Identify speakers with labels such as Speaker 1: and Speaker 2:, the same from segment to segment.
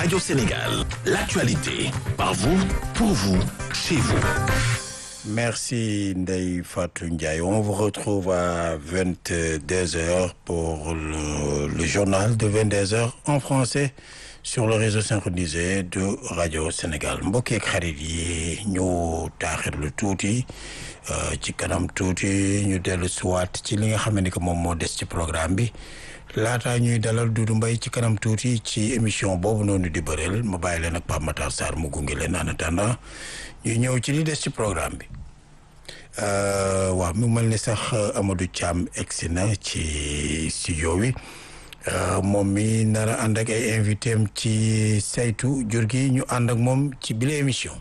Speaker 1: Radio Sénégal, l'actualité, par vous, pour vous, chez vous.
Speaker 2: Merci Ndeye Fatou Ndiaye. On vous retrouve à 22h pour le, le journal de 22h en français sur le réseau synchronisé de Radio Sénégal mbokk ak xarit yi ñu taaxirlu tuuti ci kanam tuuti ñu dellu siwaat ci li nga xam ne que moom moo des ci programme bi laataa ñuy dalal Doudou Mbaye ci kanam tuuti ci émission boobu noonu di bëreel ma bàyyi leen ak Pape Matar Sarr mu gunge leen en attendant ñuy ñëw ci li des ci programme bi waaw mu mel ni sax Amadou Thiam egsi na ci studio bi moom mi nar a ànd ak ay invité am ci saytu jur gi ñu ànd ak moom ci bile émission.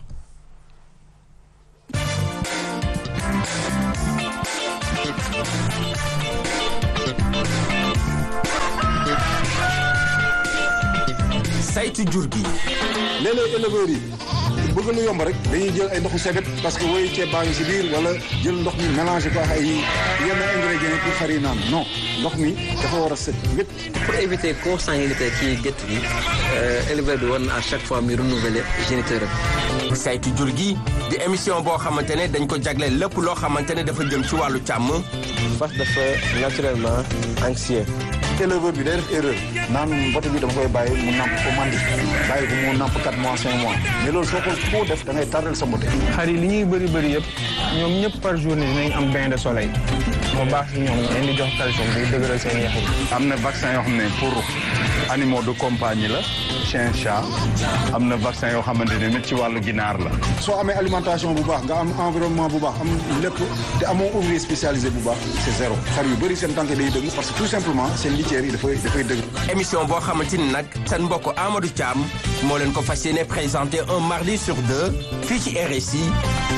Speaker 3: saytu jur gi.
Speaker 4: léeg-léeg éleveurs yi bëgg lu yomb rek dañuy jël ay ndoxu sebet parce que woy ceeb baa ngi si biir wala jël ndox mi mélangé ko ak ay yenn ingrédients pour xar yi naan non ndox mi dafa war a set wét
Speaker 5: pour éviter consanguinité ci gétt gi éleveur bi war na à chaque fois muy renouveler géniteur am
Speaker 3: saytu jur gi di émission boo xamante ne dañ ko jagleel lépp loo xamante ne dafa jëm ci wàllu càmm.
Speaker 6: fas dafa naturellement anxieux.
Speaker 4: éleveur bi day def erreur naan mbote bi dama koy bàyyi mu namp ko mandi bàyyi ko mu namp 4 mois 5 mois mais loolu soo ko foo def da ngay tardel sa mbote
Speaker 6: xar yi li ñuy bëri bëri yëpp ñoom ñëpp par journée dinañ am bain de soleil moo baax si ñoom leen di jox calcium buy dëgëral seen yax yi
Speaker 7: am na vaccin yoo xam ne pour animaux de compagnie la chien chat am na vaccin yoo xamante ne nit ci wàllu ginaar la
Speaker 4: soo amee alimentation bu baax nga am environnement bu baax am lépp te amoo ouvrier spécialisé bu baax c'est zéro xar yu bëri seen tànk day dëgg parce que tout simplement seen litière yi dafay dafay dëgg
Speaker 3: émission boo xamante ni nag seen mbokk Amadou Thiam moo leen ko fas yéene présenté un mardi sur deux fii ci RSI